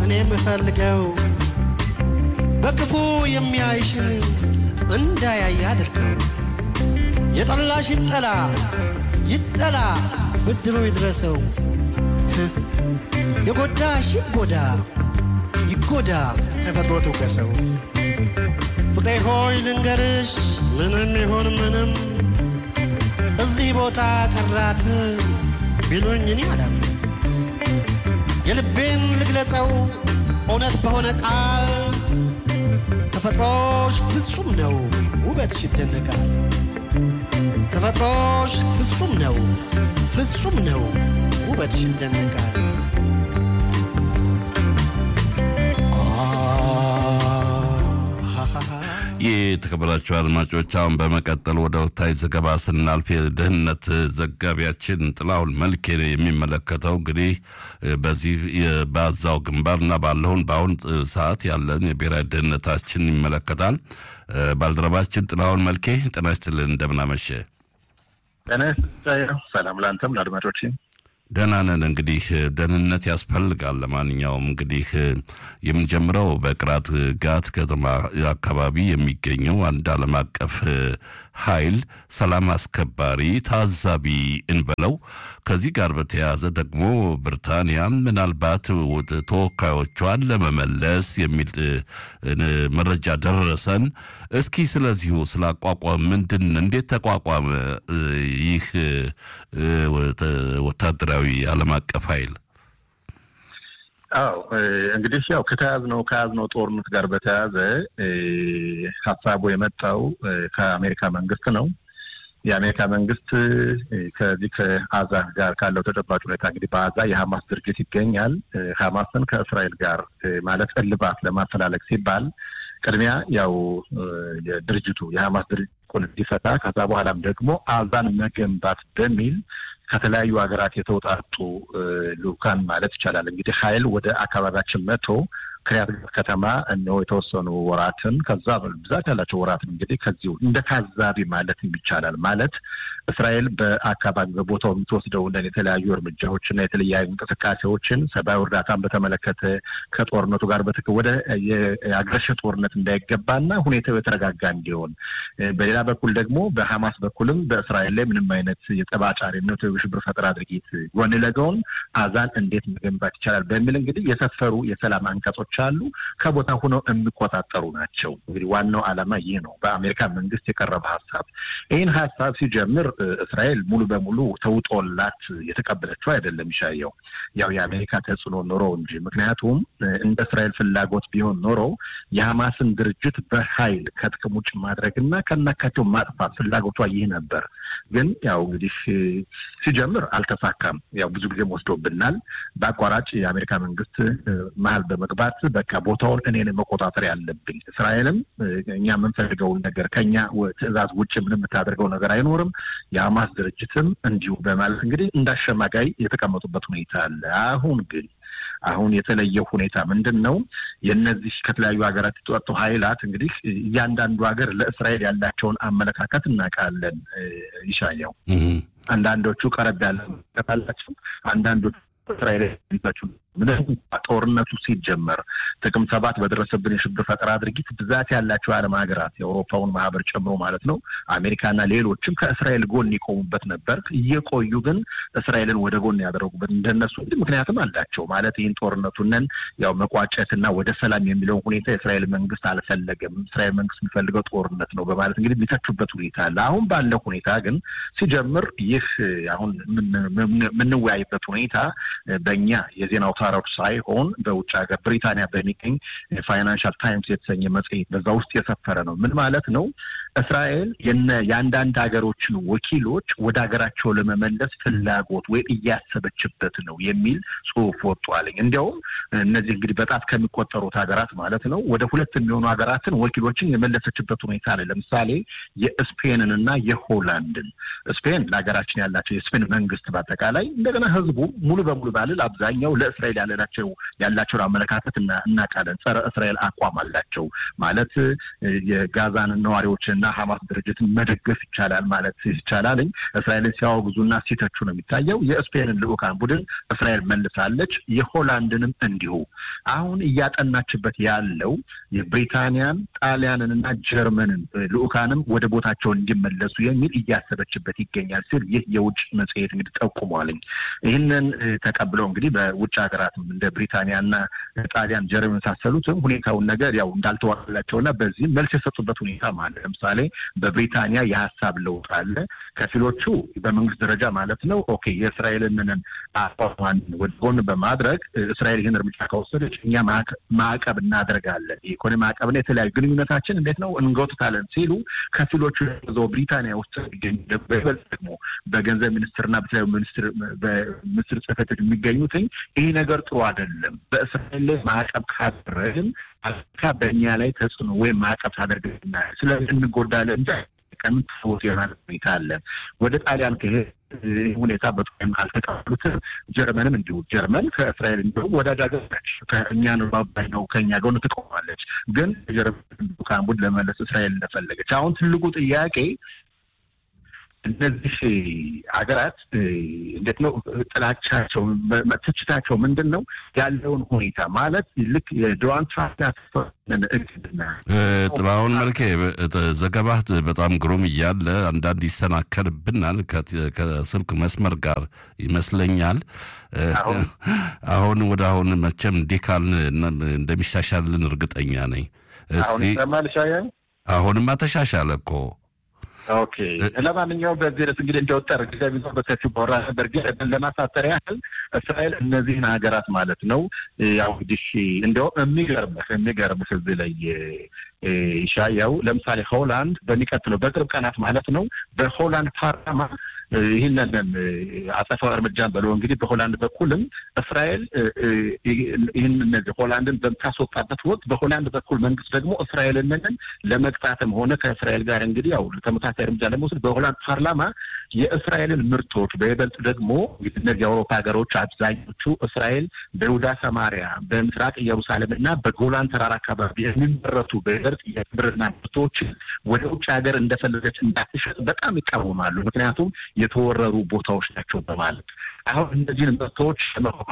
እኔ የምፈልገው በክፉ የሚያይሽን እንዳያይ አድርገው። የጠላሽ ይጠላ ይጠላ ብድሩ ይድረሰው። የጎዳሽ ይጎዳ ይጎዳ ተፈጥሮ ትውቀሰው። ፍቅሬ ሆይ ልንገርሽ ምንም ይሁን ምንም እዚህ ቦታ ቀራት ቢሉኝ እኔ አላምንም። የልቤን ልግለጸው እውነት በሆነ ቃል ተፈጥሮሽ ፍጹም ነው ውበትሽ ይደነቃል። ተፈጥሮሽ ፍጹም ነው ፍጹም ነው ውበትሽ ይደነቃል። የተከበራችሁ አድማጮች አሁን በመቀጠል ወደ ወቅታዊ ዘገባ ስናልፍ የደህንነት ዘጋቢያችን ጥላሁን መልኬ የሚመለከተው እንግዲህ በዚህ በአዛው ግንባርና ባለውን በአሁን ሰዓት ያለን የብሔራዊ ደህንነታችን ይመለከታል። ባልደረባችን ጥላሁን መልኬ ጤና ይስጥልን፣ እንደምናመሸ ጤና ይስጥልኝ። ሰላም ለአንተም ለአድማጮችም። ደህና ነን። እንግዲህ ደህንነት ያስፈልጋል። ለማንኛውም እንግዲህ የምንጀምረው በቅራት ጋት ከተማ አካባቢ የሚገኘው አንድ ዓለም አቀፍ ኃይል ሰላም አስከባሪ ታዛቢ እንበለው ከዚህ ጋር በተያያዘ ደግሞ ብሪታንያ ምናልባት ተወካዮቿን ለመመለስ የሚል መረጃ ደረሰን። እስኪ ስለዚሁ ስለ አቋቋም ምንድን እንዴት ተቋቋመ ይህ ወታደራዊ ዓለም አቀፍ ኃይል? አዎ እንግዲህ ያው ከተያዝነው ከያዝነው ጦርነት ጋር በተያያዘ ሀሳቡ የመጣው ከአሜሪካ መንግስት ነው። የአሜሪካ መንግስት ከዚህ ከአዛ ጋር ካለው ተጨባጭ ሁኔታ እንግዲህ በአዛ የሀማስ ድርጅት ይገኛል። ሀማስን ከእስራኤል ጋር ማለት እልባት ለማፈላለግ ሲባል ቅድሚያ ያው የድርጅቱ የሀማስ ድርጅት እንዲፈታ ከዛ በኋላም ደግሞ አዛን መገንባት በሚል ከተለያዩ ሀገራት የተውጣጡ ልኡካን ማለት ይቻላል እንግዲህ ኃይል ወደ አካባቢያችን መጥቶ ክሪያት ከተማ እነሆ የተወሰኑ ወራትን ከዛ ብዛት ያላቸው ወራትን እንግዲህ ከዚሁ እንደ ታዛቢ ማለት ይቻላል። ማለት እስራኤል በአካባቢ በቦታው የምትወስደው እንደ የተለያዩ እርምጃዎችና የተለያዩ እንቅስቃሴዎችን ሰብአዊ እርዳታን በተመለከተ ከጦርነቱ ጋር በትክ ወደ የአግሬሽን ጦርነት እንዳይገባና ሁኔታው የተረጋጋ እንዲሆን፣ በሌላ በኩል ደግሞ በሀማስ በኩልም በእስራኤል ላይ ምንም አይነት የጠባጫሪነት ወይ ሽብር ፈጠራ ድርጊት ጎን ለጎን አዛን እንዴት መገንባት ይቻላል በሚል እንግዲህ የሰፈሩ የሰላም አንቀጾች አሉ። ከቦታ ሆነው የሚቆጣጠሩ ናቸው። እንግዲህ ዋናው ዓላማ ይህ ነው። በአሜሪካ መንግስት የቀረበ ሀሳብ ይህን ሀሳብ ሲጀምር እስራኤል ሙሉ በሙሉ ተውጦላት የተቀበለችው አይደለም። ይሻየው ያው የአሜሪካ ተጽዕኖ ኖሮ እንጂ ምክንያቱም እንደ እስራኤል ፍላጎት ቢሆን ኖሮ የሐማስን ድርጅት በኃይል ከጥቅም ውጭ ማድረግና ከናካቴው ማጥፋት ፍላጎቷ ይህ ነበር። ግን ያው እንግዲህ ሲጀምር አልተሳካም። ያው ብዙ ጊዜም ወስዶብናል። በአቋራጭ የአሜሪካ መንግስት መሀል በመግባት በቃ ቦታውን እኔን መቆጣጠር ያለብኝ እስራኤልም እኛ የምንፈልገውን ነገር ከኛ ትዕዛዝ ውጭ ምንም የምታደርገው ነገር አይኖርም የሐማስ ድርጅትም እንዲሁ በማለት እንግዲህ እንዳሸማጋይ የተቀመጡበት ሁኔታ አለ። አሁን ግን አሁን የተለየው ሁኔታ ምንድን ነው? የእነዚህ ከተለያዩ ሀገራት የተወጡ ኃይላት እንግዲህ እያንዳንዱ ሀገር ለእስራኤል ያላቸውን አመለካከት እናውቃለን። ይሻየው አንዳንዶቹ ቀረብ ያለ አላቸው፣ አንዳንዶቹ እስራኤል ያላቸው ምንም ጦርነቱ ሲጀመር ጥቅም ሰባት በደረሰብን የሽብር ፈጠራ ድርጊት ብዛት ያላቸው የዓለም ሀገራት የአውሮፓውን ማህበር ጨምሮ ማለት ነው አሜሪካና ሌሎችም ከእስራኤል ጎን ይቆሙበት ነበር። እየቆዩ ግን እስራኤልን ወደ ጎን ያደረጉበት እንደነሱ እንግዲህ ምክንያትም አላቸው ማለት ይህን ጦርነቱንን ያው መቋጨትና ወደ ሰላም የሚለውን ሁኔታ የእስራኤል መንግስት አልፈለገም። እስራኤል መንግስት የሚፈልገው ጦርነት ነው በማለት እንግዲህ የሚተቹበት ሁኔታ አለ። አሁን ባለው ሁኔታ ግን ሲጀምር ይህ አሁን የምንወያይበት ሁኔታ በእኛ የዜና አውታሮች ሳይሆን በውጭ ሀገር ብሪታንያ በሚገኝ ፋይናንሻል ታይምስ የተሰኘ መጽሔት በዛ ውስጥ የሰፈረ ነው። ምን ማለት ነው? እስራኤል የአንዳንድ ሀገሮችን ወኪሎች ወደ ሀገራቸው ለመመለስ ፍላጎት ወይም እያሰበችበት ነው የሚል ጽሁፍ ወጥቷልኝ። እንዲያውም እነዚህ እንግዲህ በጣት ከሚቆጠሩት ሀገራት ማለት ነው ወደ ሁለት የሚሆኑ ሀገራትን ወኪሎችን የመለሰችበት ሁኔታ አለ። ለምሳሌ የስፔንን እና የሆላንድን ስፔን ለሀገራችን ያላቸው የስፔን መንግስት በአጠቃላይ እንደገና ህዝቡ ሙሉ በሙሉ ባልል አብዛኛው ለእስራኤል ያለናቸው ያላቸውን አመለካከት እናውቃለን። ጸረ እስራኤል አቋም አላቸው ማለት የጋዛን ነዋሪዎችና ሀማስ ድርጅትን መደገፍ ይቻላል ማለት ይቻላል። እስራኤልን ሲያወግዙና ሲተቹ ነው የሚታየው። የስፔንን ልዑካን ቡድን እስራኤል መልሳለች። የሆላንድንም እንዲሁ። አሁን እያጠናችበት ያለው የብሪታንያን ጣሊያንን እና ጀርመንን ልዑካንም ወደ ቦታቸው እንዲመለሱ የሚል እያሰበችበት ይገኛል ሲል ይህ የውጭ መጽሔት እንግዲህ ጠቁሟልኝ። ይህንን ተቀብለው እንግዲህ በውጭ ሀገራትም እንደ ብሪታንያና ጣሊያን፣ ጀርመን የመሳሰሉትም ሁኔታውን ነገር ያው እንዳልተዋላቸውና በዚህም መልስ የሰጡበት ሁኔታ አለ። ለምሳሌ በብሪታንያ የሀሳብ ለውጥ አለ። ከፊሎቹ በመንግስት ደረጃ ማለት ነው ኦኬ የእስራኤልንን አቋሟን ወደ ጎን በማድረግ እስራኤል ይህን እርምጃ ከወሰደች እኛ ማዕቀብ እናደርጋለን፣ የኢኮኖሚ ማዕቀብና የተለያዩ ግንኙነታችን እንዴት ነው እንጎትታለን ሲሉ ከፊሎቹ ዘው ብሪታንያ ውስጥ የሚገኙ በይበልጥ ደግሞ በገንዘብ ሚኒስትርና በተለያዩ ሚኒስትር በሚኒስትር ጽሕፈት ቤት የሚገኙትኝ ይህ ነገር ጥሩ አይደለም፣ በእስራኤል ላይ ማዕቀብ ካደረግን አሜሪካ በእኛ ላይ ተጽዕኖ ወይም ማዕቀብ ታደርግና ስለዚህ እንጎዳለን እንጂ ቀምን ሰዎች የሆናል ሁኔታ አለ። ወደ ጣሊያን ከሄድ ሁኔታ በጣም ካልተቀበሉት ጀርመንም እንዲሁ ጀርመን ከእስራኤል እንዲሁ ወዳጅ ሀገር ነች። ከእኛ ባባይ ነው ከእኛ ጎን ትቆማለች። ግን ጀርመን ካምቡድ ለመለስ እስራኤል እንደፈለገች አሁን ትልቁ ጥያቄ እነዚህ ሀገራት እንዴት ነው ጥላቻቸው፣ ትችታቸው ምንድን ነው ያለውን ሁኔታ ማለት ልክ የዶናልድ ትራምፕ እቅድና ጥላሁን መልኬ ዘገባህ በጣም ግሩም እያለ አንዳንድ ይሰናከልብናል ከስልክ መስመር ጋር ይመስለኛል። አሁን ወደ አሁን መቼም እንዲህ ካልን እንደሚሻሻልን እርግጠኛ ነኝ። አሁን ይሰማል ሻያን? አሁንማ ተሻሻለ እኮ ኦኬ ለማንኛውም በዚህ ርዕስ እንግዲህ እንደወጠር ጊዜ ቢዞ በሰፊው ባወራ ነበር። ግን ለማሳጠር ያህል እስራኤል እነዚህን ሀገራት ማለት ነው ያው እንግዲህ እንዲያውም የሚገርምህ የሚገርምህ እዚህ ላይ ይሻያው ለምሳሌ ሆላንድ በሚቀጥለው በቅርብ ቀናት ማለት ነው በሆላንድ ፓርላማ ይህንን አጸፋዊ እርምጃን በለው እንግዲህ በሆላንድ በኩልም እስራኤል ይህን እነዚህ ሆላንድን በምታስወጣበት ወቅት በሆላንድ በኩል መንግስት ደግሞ እስራኤልንን ለመቅጣትም ሆነ ከእስራኤል ጋር እንግዲህ ያው ተመሳሳይ እርምጃ ለመውሰድ በሆላንድ ፓርላማ የእስራኤልን ምርቶች በይበልጥ ደግሞ እነዚህ የአውሮፓ ሀገሮች አብዛኞቹ እስራኤል በይሁዳ ሰማሪያ፣ በምስራቅ ኢየሩሳሌም እና በጎላን ተራራ አካባቢ የሚመረቱ በይበልጥ የግብርና ምርቶችን ወደ ውጭ ሀገር እንደፈለገች እንዳትሸጥ በጣም ይቃወማሉ። ምክንያቱም የተወረሩ ቦታዎች ናቸው በማለት አሁን እነዚህን ምርቶች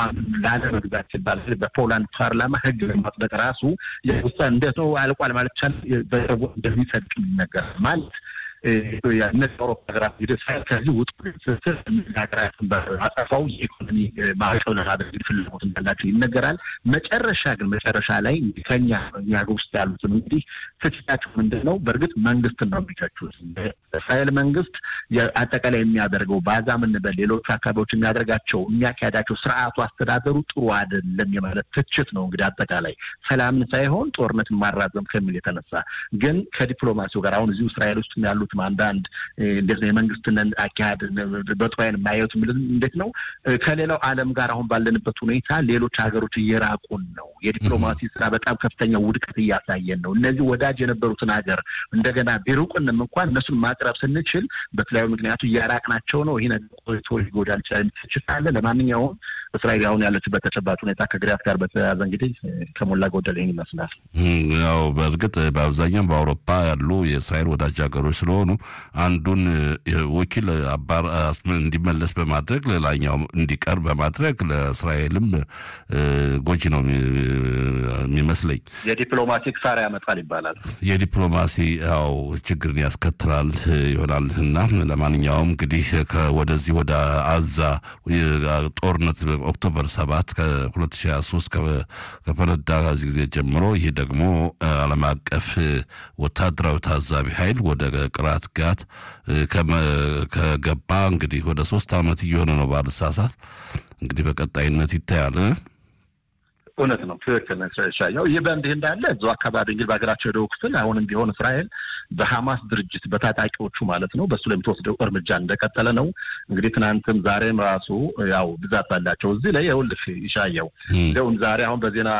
ላለመግዛት ሲባል በፖላንድ ፓርላማ ህግ ለማጽደቅ ራሱ የውሳኔ እንዴት ነው አልቋል ማለት ቻል እንደሚጸድቅ ይነገራል ማለት እነዚህ አውሮፓ ሀገራት እንግዲህ እስራኤል ከዚህ ውጥ ስስር ሀገራትን በአጸፋው የኢኮኖሚ ማዕቀብ ለማድረግ ፍላጎት እንዳላቸው ይነገራል። መጨረሻ ግን መጨረሻ ላይ ከኛ እኛ ውስጥ ያሉትን እንግዲህ ትችታቸው ምንድን ነው? በእርግጥ መንግስትን ነው የሚተቹት። እስራኤል መንግስት አጠቃላይ የሚያደርገው ባዛ ምንበል ሌሎቹ አካባቢዎች የሚያደርጋቸው የሚያካሄዳቸው ስርዓቱ አስተዳደሩ ጥሩ አይደለም የማለት ትችት ነው። እንግዲህ አጠቃላይ ሰላምን ሳይሆን ጦርነትን ማራዘም ከሚል የተነሳ ግን ከዲፕሎማሲው ጋር አሁን እዚሁ እስራኤል ውስጥ ያሉትም አንዳንድ እንዴት ነው የመንግስትን አካሄድ በጥሩ ዓይን ማየቱ እንዴት ነው ከሌላው ዓለም ጋር አሁን ባለንበት ሁኔታ ሌሎች ሀገሮች እየራቁን ነው። የዲፕሎማሲ ስራ በጣም ከፍተኛ ውድቀት እያሳየን ነው። እነዚህ ወዳጅ የነበሩትን ሀገር እንደገና ቢሩቁንም እንኳን እነሱን ማቅረብ ስንችል በተለያዩ ምክንያቱ እያራቅናቸው ነው። ይህ ነገር ቆይቶ ሊጎዳል ይችላል ትችት አለ። ለማንኛውም እስራኤል አሁን ያለችበት ተጨባጭ ሁኔታ ከግሪያት ጋር በተያያዘ እንግዲህ ከሞላ ጎደል ይህን ይመስላል። ያው በእርግጥ በአብዛኛው በአውሮፓ ያሉ የእስራኤል ወዳጅ ሀገሮች ስለሆኑ አንዱን ወኪል አባር እንዲመለስ በማድረግ ሌላኛው እንዲቀር በማድረግ ለእስራኤልም ጎጂ ነው የሚመስለኝ። የዲፕሎማሲ ክሳራ ያመጣል ይባላል። የዲፕሎማሲ ያው ችግርን ያስከትላል ይሆናል እና ለማንኛውም እንግዲህ ወደዚህ ወደ አዛ ጦርነት ኦክቶበር ሰባት ከሁለት ሺህ ሀያ ሶስት ከፈነዳ ከዚህ ጊዜ ጀምሮ ይህ ደግሞ ዓለም አቀፍ ወታደራዊ ታዛቢ ኃይል ወደ ቅራት ጋት ከገባ እንግዲህ ወደ ሶስት ዓመት እየሆነ ነው ባልሳሳት። እንግዲህ በቀጣይነት ይታያል። እውነት ነው። ትክክል ሻያው። ይህ በእንዲህ እንዳለ እዛው አካባቢ እንግዲህ በሀገራቸው የደቡብ ክፍል አሁንም ቢሆን እስራኤል በሐማስ ድርጅት በታጣቂዎቹ ማለት ነው በእሱ ላይ የምትወስደው እርምጃ እንደቀጠለ ነው። እንግዲህ ትናንትም ዛሬም ራሱ ያው ብዛት አላቸው እዚህ ላይ ይኸውልህ ይሻየው እንደውም ዛሬ አሁን በዜና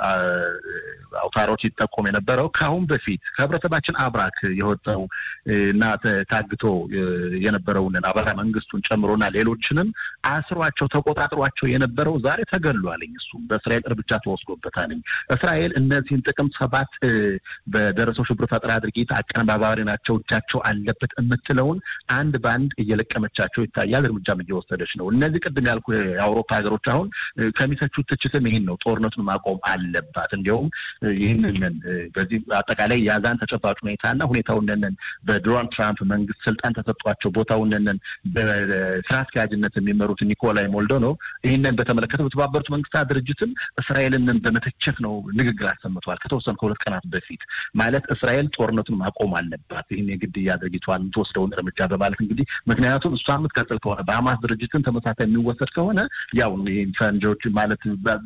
አውታሮች ይጠቆም የነበረው ከአሁን በፊት ከህብረተሰባችን አብራክ የወጣው እና ታግቶ የነበረውን አበራ መንግስቱን ጨምሮና ሌሎችንም አስሯቸው ተቆጣጥሯቸው የነበረው ዛሬ ተገሏልኝ። እሱ በእስራኤል እርምጃ እርምጃ ተወስዶበታል። እስራኤል እነዚህን ጥቅምት ሰባት በደረሰው ሽብር ፈጠራ ድርጊት አቀነባባሪ ናቸው፣ እጃቸው አለበት የምትለውን አንድ በአንድ እየለቀመቻቸው ይታያል። እርምጃም እየወሰደች ነው። እነዚህ ቅድም ያልኩ የአውሮፓ ሀገሮች አሁን ከሚሰቹት ትችትም ይህን ነው፣ ጦርነቱን ማቆም አለባት። እንዲያውም ይህንን በዚህ አጠቃላይ የዛን ተጨባጭ ሁኔታና ሁኔታውንን በዶናልድ ትራምፕ መንግስት ስልጣን ተሰጧቸው ቦታውንን በስራ አስኪያጅነት የሚመሩት ኒኮላይ ሞልዶኖቭ ይህንን በተመለከተ በተባበሩት መንግስታት ድርጅትም እስራኤልንን በመተቸት ነው ንግግር አሰምተዋል። ከተወሰኑ ከሁለት ቀናት በፊት ማለት እስራኤል ጦርነቱን ማቆም አለባት፣ ይህን የግድያ ድርጊቷን የምትወስደውን እርምጃ በማለት እንግዲህ ምክንያቱም እሷ የምትቀጥል ከሆነ በሀማስ ድርጅትን ተመሳሳይ የሚወሰድ ከሆነ ያው ፈንጆች ማለት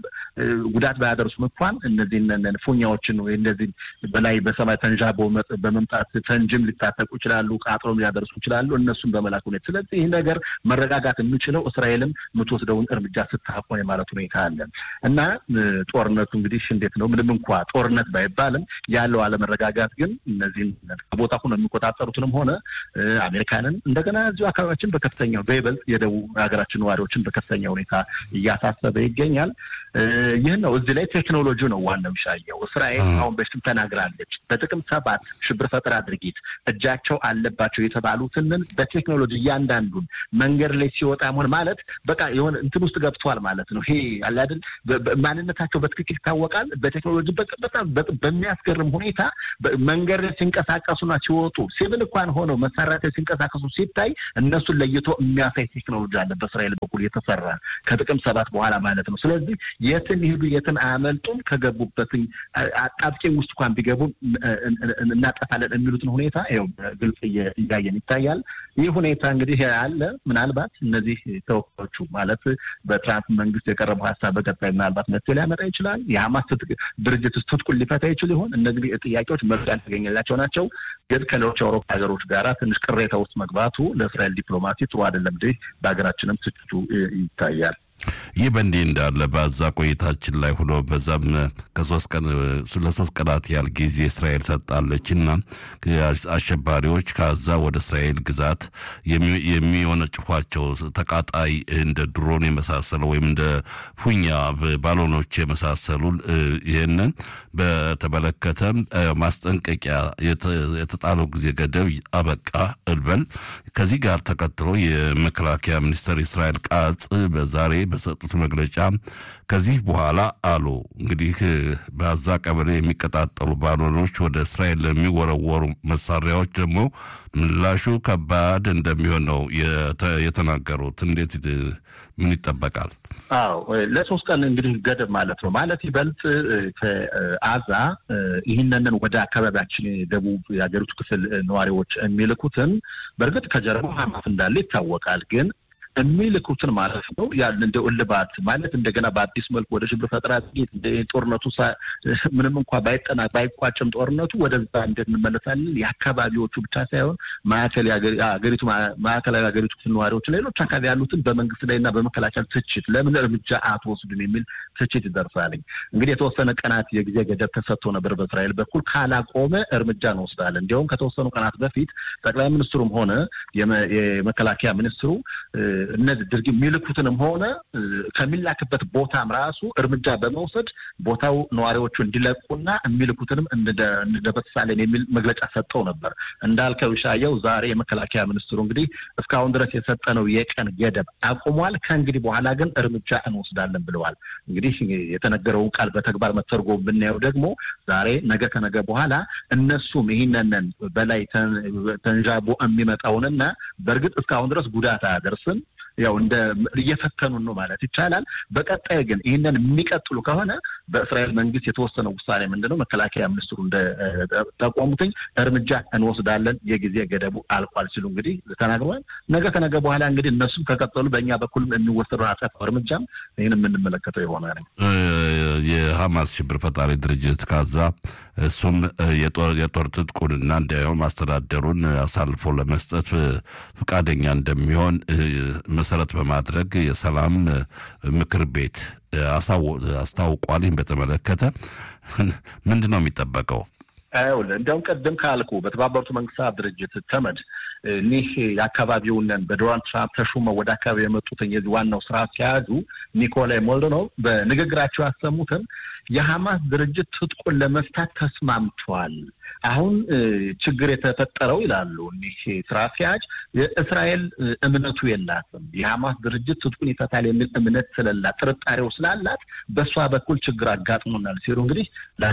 ጉዳት ባያደርሱም እንኳን እነዚህን ፉኛዎችን ወይ እነዚህ በላይ በሰማይ ተንዣቦ በመምጣት ፈንጅም ሊታጠቁ ይችላሉ፣ ቃጥሎም ሊያደርሱ ይችላሉ። እነሱን በመላክ ሁኔታ ስለዚህ ይህ ነገር መረጋጋት የሚችለው እስራኤልም የምትወስደውን እርምጃ ስታቆም የማለት ሁኔታ አለ እና ጦርነቱ እንግዲህ እንዴት ነው ምንም እንኳ ጦርነት ባይባልም ያለው አለመረጋጋት ግን እነዚህን ከቦታ ሆነ የሚቆጣጠሩትንም ሆነ አሜሪካንን እንደገና እዚሁ አካባቢያችን በከፍተኛው በይበልጥ የደቡብ ሀገራችን ነዋሪዎችን በከፍተኛ ሁኔታ እያሳሰበ ይገኛል። ይህን ነው እዚህ ላይ ቴክኖሎጂ ነው ዋናው የሚሻየው። እስራኤል አሁን በፊትም ተናግራለች። በጥቅምት ሰባት ሽብር ፈጠራ ድርጊት እጃቸው አለባቸው የተባሉትንን በቴክኖሎጂ እያንዳንዱን መንገድ ላይ ሲወጣ መሆን ማለት በቃ የሆነ እንትን ውስጥ ገብተዋል ማለት ነው። ይሄ አለ አይደል ማንነታቸው በትክክል ይታወቃል። በቴክኖሎጂ በጣም በሚያስገርም ሁኔታ መንገድ ላይ ሲንቀሳቀሱና ሲወጡ ሲቪል እንኳን ሆነው መሳሪያ ሲንቀሳቀሱ ሲታይ እነሱን ለይቶ የሚያሳይ ቴክኖሎጂ አለ በእስራኤል በኩል የተሰራ ከጥቅምት ሰባት በኋላ ማለት ነው። ስለዚህ የትን ይሄዱ የትን አያመልጡም። ከገቡበት አጣብቂኝ ውስጥ እንኳን ቢገቡ እናጠፋለን የሚሉትን ሁኔታ ይኸው ግልጽ እያየን ይታያል። ይህ ሁኔታ እንግዲህ አለ። ምናልባት እነዚህ ተወካዮቹ ማለት በትራምፕ መንግስት የቀረበው ሀሳብ በቀጣይ ምናልባት መፍትሄ ሊያመጣ ይችላል። የሀማስ ድርጅት ትጥቁን ሊፈታ ይችል ይሆን? እነዚህ ጥያቄዎች መልስ ያልተገኘላቸው ናቸው። ግን ከሌሎች የአውሮፓ ሀገሮች ጋር ትንሽ ቅሬታ ውስጥ መግባቱ ለእስራኤል ዲፕሎማሲ ጥሩ አይደለም። እንግዲህ በሀገራችንም ትችቱ ይታያል። ይህ በእንዲህ እንዳለ በዛ ቆይታችን ላይ ሆኖ በዛም ከሶስት ቀን ለሶስት ቀናት ያህል ጊዜ እስራኤል ሰጣለች እና አሸባሪዎች ከዛ ወደ እስራኤል ግዛት የሚወነጭፏቸው ተቃጣይ እንደ ድሮን የመሳሰለ ወይም እንደ ፉኛ ባሎኖች የመሳሰሉ ይህንን በተመለከተ ማስጠንቀቂያ የተጣለው ጊዜ ገደብ አበቃ እልበል። ከዚህ ጋር ተከትሎ የመከላከያ ሚኒስትር እስራኤል ቃጽ በዛሬ በሰጡት መግለጫ ከዚህ በኋላ አሉ እንግዲህ በዛ ቀበሌ የሚቀጣጠሉ ባሎኖች ወደ እስራኤል ለሚወረወሩ መሳሪያዎች ደግሞ ምላሹ ከባድ እንደሚሆን ነው የተናገሩት። እንዴት ምን ይጠበቃል? አዎ ለሶስት ቀን እንግዲህ ገደብ ማለት ነው። ማለት ይበልጥ ከአዛ ይህንንን ወደ አካባቢያችን የደቡብ የሀገሪቱ ክፍል ነዋሪዎች የሚልኩትን በእርግጥ ከጀርባው ሀማስ እንዳለ ይታወቃል ግን የሚልኩትን ማለት ነው ያን እንደ እልባት ማለት እንደገና በአዲስ መልኩ ወደ ሽብር ፈጠራ ጥቂት ጦርነቱ ምንም እንኳ ባይጠና ባይቋጭም ጦርነቱ ወደዛ እንዴት እንመለሳለን የአካባቢዎቹ ብቻ ሳይሆን ማዕከል ሀገሪቱ ማዕከላዊ ሀገሪቱ ክፍል ነዋሪዎች፣ ሌሎች አካባቢ ያሉትን በመንግስት ላይ እና በመከላከል ትችት ለምን እርምጃ አትወስድም የሚል ትችት ይደርሳልኝ። እንግዲህ የተወሰነ ቀናት የጊዜ ገደብ ተሰጥቶ ነበር በእስራኤል በኩል ካላቆመ እርምጃ እንወስዳለን። እንዲያውም ከተወሰኑ ቀናት በፊት ጠቅላይ ሚኒስትሩም ሆነ የመከላከያ ሚኒስትሩ እነዚህ ድርጊት የሚልኩትንም ሆነ ከሚላክበት ቦታም ራሱ እርምጃ በመውሰድ ቦታው ነዋሪዎቹ እንዲለቁና የሚልኩትንም እንደበሳለን የሚል መግለጫ ሰጠው ነበር። እንዳልከው ሻየው ዛሬ የመከላከያ ሚኒስትሩ እንግዲህ እስካሁን ድረስ የሰጠነው የቀን ገደብ አቁሟል። ከእንግዲህ በኋላ ግን እርምጃ እንወስዳለን ብለዋል። እንግዲህ የተነገረውን ቃል በተግባር መተርጎም ብናየው ደግሞ ዛሬ ነገ ከነገ በኋላ እነሱም ይህንንን በላይ ተንዣቦ የሚመጣውንና በእርግጥ እስካሁን ድረስ ጉዳት አያደርስም ያው እንደ እየፈተኑን ነው ማለት ይቻላል። በቀጣይ ግን ይህንን የሚቀጥሉ ከሆነ በእስራኤል መንግስት የተወሰነ ውሳኔ ምንድነው መከላከያ ሚኒስትሩ እንደጠቆሙትኝ እርምጃ እንወስዳለን፣ የጊዜ ገደቡ አልቋል ሲሉ እንግዲህ ተናግረዋል። ነገ ከነገ በኋላ እንግዲህ እነሱም ከቀጠሉ በእኛ በኩልም የሚወሰደው አጸፋው እርምጃም ይህን የምንመለከተው ይሆናል። የሀማስ ሽብር ፈጣሪ ድርጅት ካዛ እሱም የጦር ትጥቁንና እንዲያውም አስተዳደሩን አሳልፎ ለመስጠት ፈቃደኛ እንደሚሆን መሰረት በማድረግ የሰላም ምክር ቤት አስታውቋል። ይህን በተመለከተ ምንድን ነው የሚጠበቀው? ይኸውልህ እንዲያውም ቀደም ካልኩ በተባበሩት መንግስታት ድርጅት ተመድ እኒህ የአካባቢውንን በዶናልድ ትራምፕ ተሹመው ወደ አካባቢ የመጡትን የዚህ ዋናው ስራ አስኪያጁ ኒኮላይ ሞልዶኖቭ በንግግራቸው ያሰሙትን የሐማስ ድርጅት ትጥቁን ለመፍታት ተስማምቷል። አሁን ችግር የተፈጠረው ይላሉ እኒህ ስራ አስኪያጅ የእስራኤል እምነቱ የላትም። የሐማስ ድርጅት ትጥቁን ይፈታል የሚል እምነት ስለላት ጥርጣሬው ስላላት በእሷ በኩል ችግር አጋጥሞናል ሲሉ እንግዲህ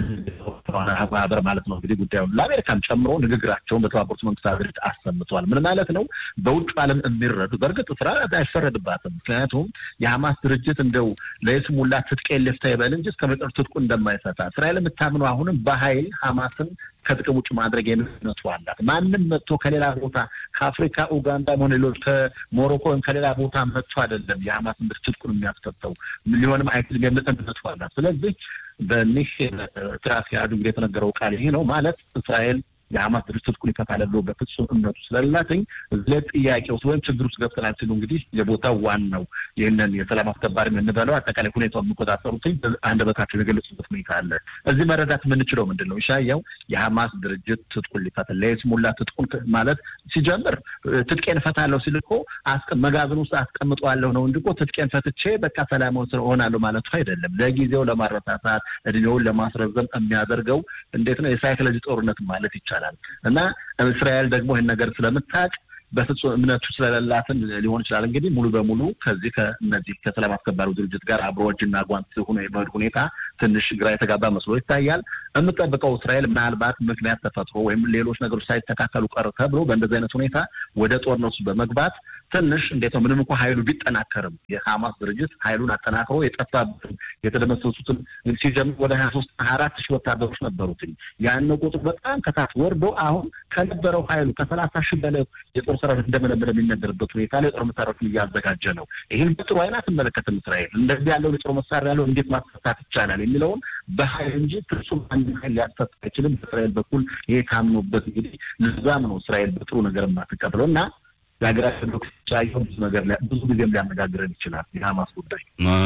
ማህበር ማለት ነው እንግዲህ ጉዳዩን ለአሜሪካም ጨምሮ ንግግራቸውን በተባበሩት መንግስታት ድርጅት አሰምተዋል። ምን ማለት ነው? በውጭ ዓለም የሚረዱ በእርግጥ እስራኤል አይፈረድባትም። ምክንያቱም የሐማስ ድርጅት እንደው ለይስሙላ ትጥቄን ልፍታ ይበል እንጂ እስከ መጨረሻው ትጥቁ እንደማይፈታ እስራኤል የምታምነው አሁንም በኃይል ሐማስን ከጥቅም ውጭ ማድረግ የሚነቱ አላት። ማንም መጥቶ ከሌላ ቦታ ከአፍሪካ ኡጋንዳ ሆነ ሌሎች ከሞሮኮ ወይም ከሌላ ቦታ መጥቶ አይደለም የሐማስን ድርጅት ትጥቁን የሚያስፈተው ሊሆንም አይችልም የሚል እምነቱ አላት። ስለዚህ በኒህ ስራ አስኪያጁ እንግዲህ የተነገረው ቃል ይሄ ነው ማለት እስራኤል የሐማስ ድርጅት ትጥቁን ይፈታል ብሎ በፍጹም እምነቱ ስለሌላትኝ እዚህ ጥያቄ ውስጥ ወይም ችግር ውስጥ ገብተናል ሲሉ እንግዲህ የቦታው ዋናው ይህንን የሰላም አስከባሪ የምንበለው አጠቃላይ ሁኔታው የሚቆጣጠሩትኝ አንደበታቸው የገለጹበት ሁኔታ አለ። እዚህ መረዳት የምንችለው ምንድን ነው? ይሻያው የሐማስ ድርጅት ትጥቁን ሊፈታ ለይስሙላ ትጥቁን ማለት ሲጀምር ትጥቄን እፈታለሁ ሲል እኮ መጋዘን ውስጥ አስቀምጠዋለሁ ነው እንጂ እኮ ትጥቄን ፈትቼ በቃ ሰላማዊ ስር እሆናለሁ ማለቱ አይደለም። ለጊዜው ለማረሳሳት እድሜውን ለማስረዘም የሚያደርገው እንዴት ነው የሳይኮሎጂ ጦርነት ማለት ይቻላል። እና እስራኤል ደግሞ ይህን ነገር ስለምታውቅ በፍጹም እምነቱ ስለሌላትን ሊሆን ይችላል እንግዲህ ሙሉ በሙሉ ከዚህ ከእነዚህ ከሰላም አስከባሪው ድርጅት ጋር አብሮ እጅና ጓንት ሆኖ የመሄድ ሁኔታ ትንሽ ግራ የተጋባ መስሎ ይታያል። የምጠብቀው እስራኤል ምናልባት ምክንያት ተፈጥሮ ወይም ሌሎች ነገሮች ሳይስተካከሉ ቀር ተብሎ በእንደዚህ አይነት ሁኔታ ወደ ጦርነቱ በመግባት ትንሽ እንዴት ነው ምንም እንኳ ኃይሉ ቢጠናከርም የሐማስ ድርጅት ኃይሉን አጠናክሮ የጠፋበትን የተደመሰሱትን ሲጀምር ወደ ሀያ ሶስት ሀያ አራት ሺህ ወታደሮች ነበሩትኝ ያን ቁጥር በጣም ከታች ወርዶ አሁን ከነበረው ኃይሉ ከሰላሳ ሺህ በላይ የጦር ሰራዊት እንደመለመለ የሚነገርበት ሁኔታ ላይ የጦር መሳሪያዎችን እያዘጋጀ ነው። ይህን በጥሩ አይን አትመለከትም እስራኤል። እንደዚህ ያለውን የጦር መሳሪያ ያለው እንዴት ማስፈታት ይቻላል የሚለውን በኃይል እንጂ ፍጹም አንድ ኃይል ሊያስፈታ አይችልም። በእስራኤል በኩል ይሄ ታምኖበት እንግዲህ ልዛም ነው እስራኤል በጥሩ ነገር የማትቀብለው እና የሀገራችን ዶክተር ብዙ ነገር ብዙ ጊዜም ሊያነጋግረን ይችላል። የሀማስ ጉዳይ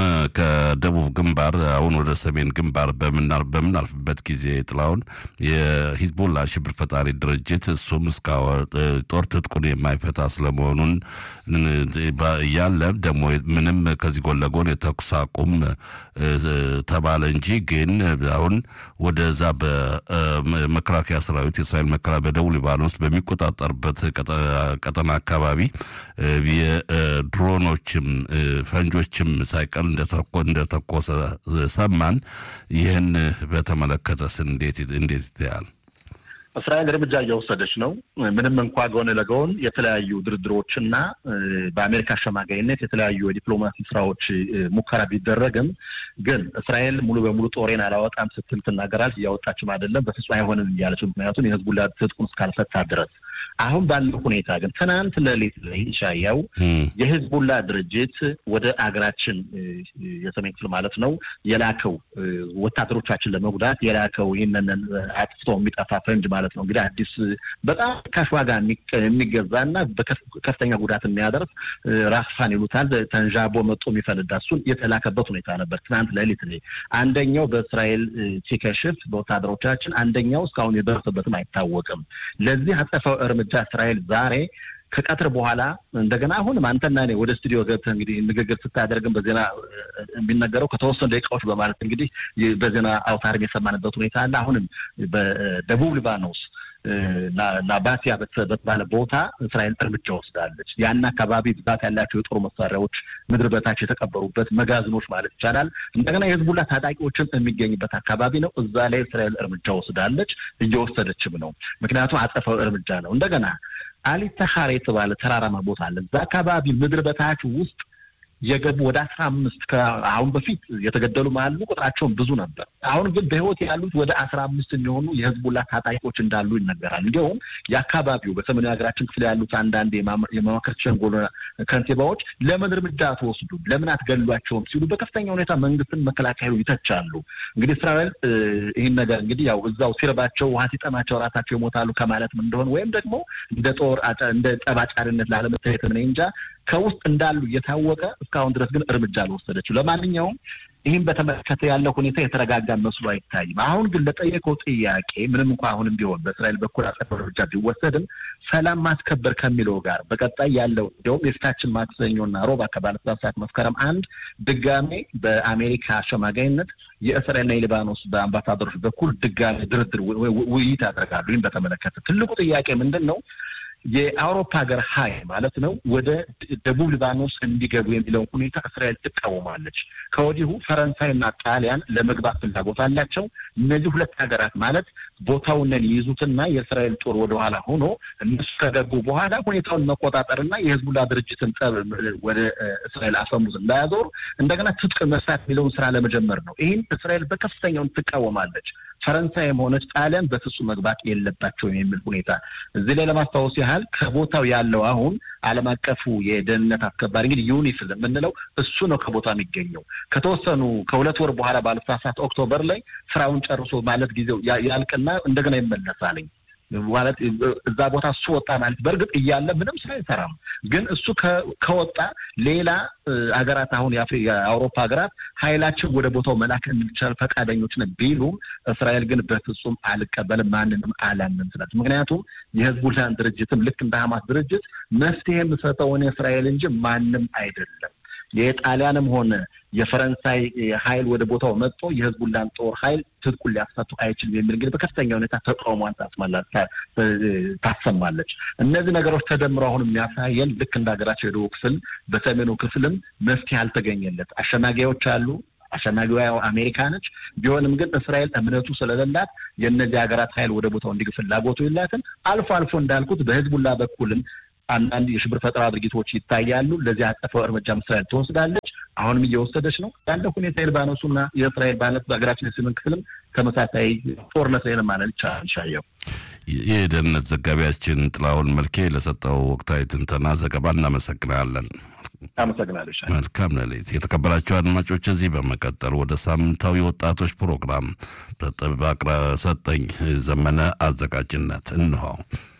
ከደቡብ ግንባር አሁን ወደ ሰሜን ግንባር በምናልፍበት ጊዜ ጥላውን የሂዝቦላ ሽብር ፈጣሪ ድርጅት እሱም እስካሁን ጦር ትጥቁን የማይፈታ ስለመሆኑን እያለ ደግሞ ምንም ከዚህ ጎን ለጎን የተኩስ አቁም ተባለ እንጂ ግን አሁን ወደዛ በመከላከያ ሰራዊት የእስራኤል መከላ በደቡብ ሊባኖስ በሚቆጣጠርበት ቀጠና አካባቢ የድሮኖችም ፈንጆችም ሳይቀር እንደተኮሰ ሰማን። ይህን በተመለከተስ እንዴት እንዴት ይታያል? እስራኤል እርምጃ እየወሰደች ነው። ምንም እንኳ ጎን ለጎን የተለያዩ ድርድሮችና በአሜሪካ አሸማጋይነት የተለያዩ የዲፕሎማሲ ስራዎች ሙከራ ቢደረግም ግን እስራኤል ሙሉ በሙሉ ጦሬን አላወጣም ስትል ትናገራለች። እያወጣችም አይደለም፣ በፍጹም አይሆንም እያለች ምክንያቱም የህዝቡላ ትጥቁን እስካልፈታ ድረስ አሁን ባለው ሁኔታ ግን ትናንት ሌሊት ላይ ሻያው የህዝቡላ ድርጅት ወደ አገራችን የሰሜን ክፍል ማለት ነው የላከው ወታደሮቻችን ለመጉዳት የላከው ይህንን አጥፍቶ የሚጠፋ ፈንጅ ማለት ነው እንግዲህ አዲስ በጣም ካሽ ዋጋ የሚገዛ እና ከፍተኛ ጉዳት የሚያደርስ ራስፋን ይሉታል ተንዣቦ መጦ የሚፈነዳ እሱን የተላከበት ሁኔታ ነበር ትናንት ሌሊት ላይ አንደኛው በእስራኤል ሲከሽፍ በወታደሮቻችን አንደኛው እስካሁን የደረሰበትም አይታወቅም ለዚህ አጸፋው እርምጃ እስራኤል ዛሬ ከቀትር በኋላ እንደገና አሁንም አንተና እኔ ወደ ስቱዲዮ ገብተህ እንግዲህ ንግግር ስታደርግም በዜና የሚነገረው ከተወሰኑ ደቂቃዎች በማለት እንግዲህ በዜና አውታርም የሰማንበት ሁኔታ አለ። አሁንም በደቡብ ሊባኖስ ናባቲያ በተባለ ቦታ እስራኤል እርምጃ ወስዳለች። ያን አካባቢ ብዛት ያላቸው የጦር መሳሪያዎች ምድር በታች የተቀበሩበት መጋዘኖች ማለት ይቻላል። እንደገና የህዝቡላ ታጣቂዎችም የሚገኝበት አካባቢ ነው። እዛ ላይ እስራኤል እርምጃ ወስዳለች፣ እየወሰደችም ነው። ምክንያቱም አጸፋዊ እርምጃ ነው። እንደገና አሊተኻር የተባለ ተራራማ ቦታ አለ። እዛ አካባቢ ምድር በታች ውስጥ የገቡ ወደ አስራ አምስት ከአሁን በፊት የተገደሉ አሉ። ቁጥራቸውን ብዙ ነበር። አሁን ግን በህይወት ያሉት ወደ አስራ አምስት የሚሆኑ የህዝቡላ ታጣቂዎች እንዳሉ ይነገራል። እንዲሁም የአካባቢው በሰሜኑ ሀገራችን ክፍል ያሉት አንዳንድ የመማክርት ሸንጎሎ ከንቲባዎች ለምን እርምጃ አትወስዱም፣ ለምን አትገሏቸውም ሲሉ በከፍተኛ ሁኔታ መንግስትን መከላከሉ ይተቻሉ። እንግዲህ እስራኤል ይህን ነገር እንግዲህ ያው እዛው ሲርባቸው ውሃ ሲጠማቸው ራሳቸው ይሞታሉ ከማለትም እንደሆነ ወይም ደግሞ እንደ ጦር እንደ ጠባጫሪነት ላለመታየት እኔ እንጃ ከውስጥ እንዳሉ እየታወቀ እስካሁን ድረስ ግን እርምጃ አልወሰደችው። ለማንኛውም ይህም በተመለከተ ያለው ሁኔታ የተረጋጋ መስሎ አይታይም። አሁን ግን ለጠየቀው ጥያቄ ምንም እንኳ አሁንም ቢሆን በእስራኤል በኩል አጸፋዊ እርምጃ ቢወሰድም ሰላም ማስከበር ከሚለው ጋር በቀጣይ ያለው እንዲሁም የፊታችን ማክሰኞና ሮብ ከባለስራት ሰዓት መስከረም አንድ ድጋሜ በአሜሪካ አሸማጋይነት የእስራኤልና የሊባኖስ በአምባሳደሮች በኩል ድጋሜ ድርድር ውይይት ያደርጋሉ። ይህም በተመለከተ ትልቁ ጥያቄ ምንድን ነው? የአውሮፓ ሀገር ሀይል ማለት ነው ወደ ደቡብ ሊባኖስ እንዲገቡ የሚለውን ሁኔታ እስራኤል ትቃወማለች። ከወዲሁ ፈረንሳይና ጣሊያን ለመግባት ፍላጎት አላቸው። እነዚህ ሁለት ሀገራት ማለት ቦታውንን ይይዙትና የእስራኤል ጦር ወደኋላ ሆኖ እነሱ ከገቡ በኋላ ሁኔታውን መቆጣጠርና የህዝቡላ ድርጅትን ጠብ ወደ እስራኤል አፈሙዝ እንዳያዞር እንደገና ትጥቅ መፍታት የሚለውን ስራ ለመጀመር ነው። ይህን እስራኤል በከፍተኛውን ትቃወማለች። ፈረንሳይም ሆነች ጣሊያን በፍጹም መግባት የለባቸውም የሚል ሁኔታ እዚህ ላይ ለማስታወስ ያህል ከቦታው ያለው አሁን ዓለም አቀፉ የደህንነት አስከባሪ እንግዲህ ዩኒፊል የምንለው እሱ ነው ከቦታ የሚገኘው። ከተወሰኑ ከሁለት ወር በኋላ ባለሳሳት ኦክቶበር ላይ ስራውን ጨርሶ ማለት ጊዜው ያልቅና እንደገና ይመለሳልኝ ማለት እዛ ቦታ እሱ ወጣ ማለት በእርግጥ እያለ ምንም ስራ አይሰራም። ግን እሱ ከወጣ ሌላ ሀገራት አሁን የአውሮፓ ሀገራት ኃይላችን ወደ ቦታው መላክ እንዲቻል ፈቃደኞች ነን ቢሉም እስራኤል ግን በፍጹም አልቀበልም፣ ማንንም አላምንም ስላት ምክንያቱም የህዝቡላን ድርጅትም ልክ እንደ ሀማስ ድርጅት መፍትሄ የምሰጠው እኔ እስራኤል እንጂ ማንም አይደለም። የጣሊያንም ሆነ የፈረንሳይ ኃይል ወደ ቦታው መጥቶ የህዝቡላን ጦር ኃይል ትጥቁን ሊያስፈቱ አይችልም የሚል እንግዲህ በከፍተኛ ሁኔታ ተቃውሟን ታሰማለች። እነዚህ ነገሮች ተደምረው አሁን የሚያሳየን ልክ እንደ ሀገራቸው የደቡብ ክፍል በሰሜኑ ክፍልም መፍትሄ አልተገኘለት። አሸናጊዎች አሉ። አሸናጊዋ አሜሪካ ነች። ቢሆንም ግን እስራኤል እምነቱ ስለሌላት የእነዚህ ሀገራት ኃይል ወደ ቦታው እንዲግ ፍላጎቱ የላትም። አልፎ አልፎ እንዳልኩት በህዝቡላ በኩልም አንዳንድ የሽብር ፈጠራ ድርጊቶች ይታያሉ። ለዚህ አጸፋው እርምጃም እስራኤል ትወስዳለች። አሁንም እየወሰደች ነው። ያለ ሁኔታ የሊባኖሱና የእስራኤል ባነት በሀገራችን የሰሜን ክፍልም ተመሳሳይ ጦርነት ላይ ማለት ይቻላል። ሻየው የደህንነት ዘጋቢያችን ጥላሁን መልኬ ለሰጠው ወቅታዊ ትንተና ዘገባ እናመሰግናለን። አመሰግናለሁ። መልካም ሌሊት። የተከበራቸው አድማጮች፣ እዚህ በመቀጠል ወደ ሳምንታዊ ወጣቶች ፕሮግራም በጥበብ ሰጠኝ ዘመነ አዘጋጅነት እንሆ